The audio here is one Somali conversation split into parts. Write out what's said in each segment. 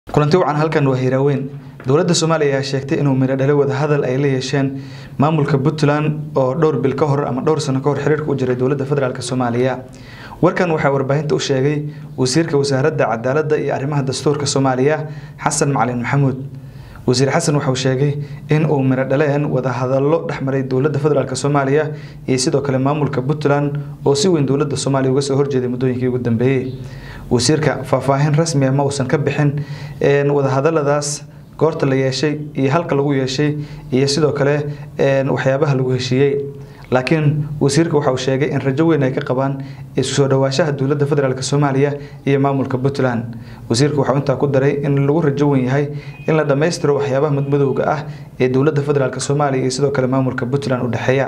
kulanti wacan halkan waa hiiraaweyn dowladda soomaaliya ayaa sheegtay inuu midho dhalo wadahadal ay la yeesheen maamulka puntland oo dhowr bil ka hor ama dhowr sano ka hor xiriirka u jiray dowladda federaalk soomaaliya warkan waxaa warbaahinta u sheegay wasiirka wasaaradda cadaaladda iyo arrimaha dastuurka soomaaliya xasan macalin maxamuud wasiir xasan waxauu sheegay in uu midho dhaleen wadahadallo dhexmaray dowladda federaalk soomaaliya iyo sidoo kale maamulka puntland oo si weyn dowladda soomaaliya uga soo horjeeday muddooyinkii ugu dambeeyey wasiirka faahfaahin rasmiya ma uusan ka bixin wadahadaladaas goorta la yeeshay iyo halka lagu yeeshay iyo sidoo kale waxyaabaha lagu heshiiyey laakiin wasiirka waxa uu sheegay in rajo weyn ay ka qabaan isu soo dhawaashaha dowladda federaalk soomaaliya iyo maamulka puntland wasiirka waxau intaa ku daray in lagu rajo weyn yahay in la dhammaystiro waxyaabaha madmadowga ah ee dowladda federaalk soomaaliya iyo sidoo kale maamulka puntland u dhexeeya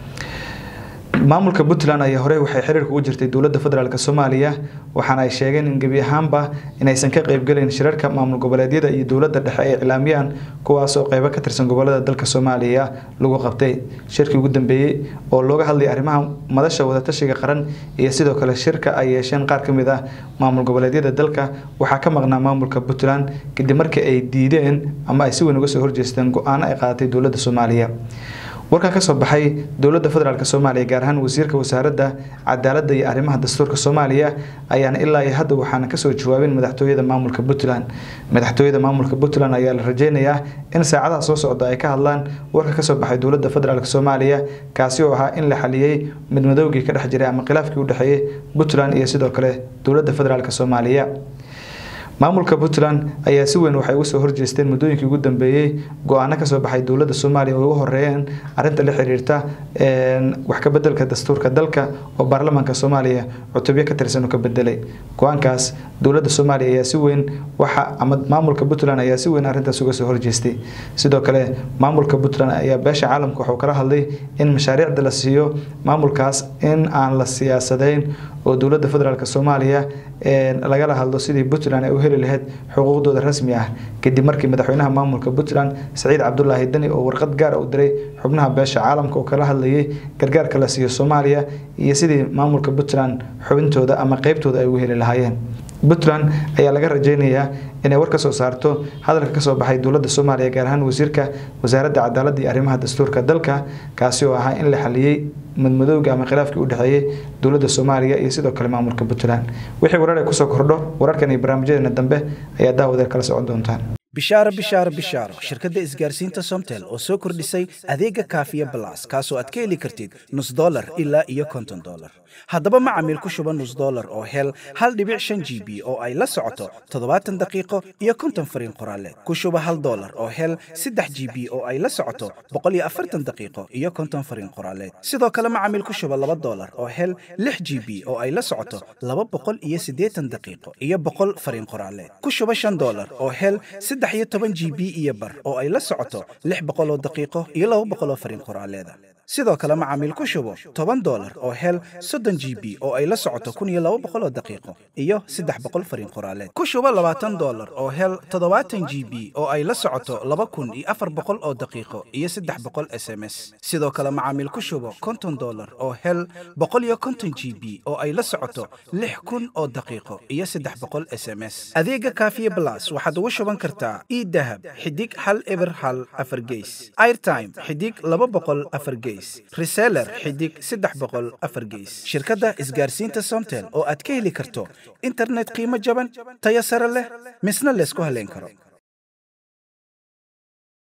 maamulka puntland ayaa horey waxay xiriirka ugu jirtay dowladda federaalk soomaaliya waxaana ay sheegeen in gebi ahaanba inaysan ka qeybgelayn shirarka maamul goboleedyada iyo dowladda dhexe ay iclaamiyaan kuwaas oo qeybo ka tirsan gobolada dalka soomaaliya lagu qabtay shirkii ugu dambeeyey oo looga hadlayay arrimaha madasha wadatashiga qaran iyo sidoo kale shirka ay yeesheen qaar ka mid ah maamul goboleedyada dalka waxaa ka maqnaa maamulka puntland kadib markii ay diideen ama ay si weyn uga soo horjeesteen go-aano ay qaadatay dowladda soomaaliya warkan ka soo baxay dowladda federaalk soomaaliya gaar ahaan wasiirka wasaaradda cadaaladda iyo arrimaha dastuurka soomaaliya ayaana ilaa iyo hadda waxaana kasoo jawaabin madaxtooyada maamulka puntland madaxtooyada maamulka puntland ayaa la rajeynayaa in saacadaha soo socda ay ka hadlaan warka kasoo baxay dowladda federaalk soomaaliya kaasi oo ahaa in la xaliyey midmadowgii ka dhex jiray ama khilaafkii u dhexeeyey puntland iyo sidoo kale dowladda federaalk soomaaliya maamulka puntland ayaa si weyn waxay uga soo horjeesteen muddooyinkii ugu dambeeyey go-aano kasoo baxay dowladda soomaaliya oo ugu horeeyeen arrinta la xiriirta wax ka bedelka dastuurka dalka oo baarlamaanka soomaaliya cutubyo ka tirsan uu ka bedelay go-aankaas dowladda soomaaliya ayaa si weyn waxa ama maamulka puntland ayaa si weyn arrintaas uga soo horjeestay sidoo kale maamulka puntland ayaa beesha caalamka waxuu kala hadlay in mashaariicda la siiyo maamulkaas in aan la siyaasadeyn oo dowladda federaalk soomaaliya lagala hadlo sidii puntland ay u heli lahayd xuquuqdooda rasmi ah kadib markii madaxweynaha maamulka puntland saciid cabdulaahi deni oo warqad gaar u diray xubnaha beesha caalamka oo kala hadlayay gargaarka la siiyo soomaaliya iyo sidii maamulka puntland xubintooda ama qeybtooda ay ugu heli lahaayeen puntland ayaa laga rajeynayaa inay war ka soo saarto hadalka kasoo baxay dowladda soomaaliya gaar ahaan wasiirka wasaaradda cadaaladda iyo arrimaha dastuurka dalka kaasi oo ahaa in la xaliyey madmadowga ama khilaafkii u dhexeeyey dowladda soomaaliya iyo sidoo kale maamulka puntland wixii warar ay kusoo kordho wararkan iyo barnaamijyadeena dambe ayaa daawadeer kala socon doontaan bishaaro bishaaro bishaaro shirkadda isgaarsiinta somtel oo soo kordhisay adeega kaafiya balas kaasoo aad ka heli kartid nus dolar ilaa iyo konton dolar haddaba macamiil ku shuba nus dolar oo hel hal dhibic shan g b oo ay la socoto toddobaatan daqiiqo iyo konton fariin qoraaleed ku shuba hal dolar oo hel saddex g b oo ay la socoto boqol iyo afartan daqiiqo iyo konton fariin qoraaleed sidoo kale macamiil ku shuba laba dolar oo hel lix g b oo ay la socoto laba boqol iyo siddeetan daqiiqo iyo boqol fariin qoraaleed ku shuba shan dolar oo hel saddex iyo toban g b iyo bar oo ay la socoto lix boqol oo daqiiqo iyo laba boqol oo fariin qoraaleeda sidoo kale macaamiil ku shubo toban dolar oo hel soddon g b oo ay la socoto kun iyo laba boqol oo daqiiqo iyo saddex boqol fariin qoraaleed ku shubo labaatan dolar oo hel toddobaatan g b oo ay la socoto laba kun iyo afar boqol oo daqiiqo iyo saddex boqol s m s sidoo kale macaamiil ku shubo konton dolar oo hel boqol iyo konton g b oo ay la socoto lix kun oo daqiiqo iyo saddex boqol s m s adeega kaafiye blas waxaad ugu shuban kartaa idahab xidig hal eber hal afar geys airtime xidig laba boqol afar geys reseller xidig saddex boqol afar geys shirkadda isgaarsiinta somtel oo aad ka heli karto internet qiimo jaban tayo sare leh misna laysku haleyn karo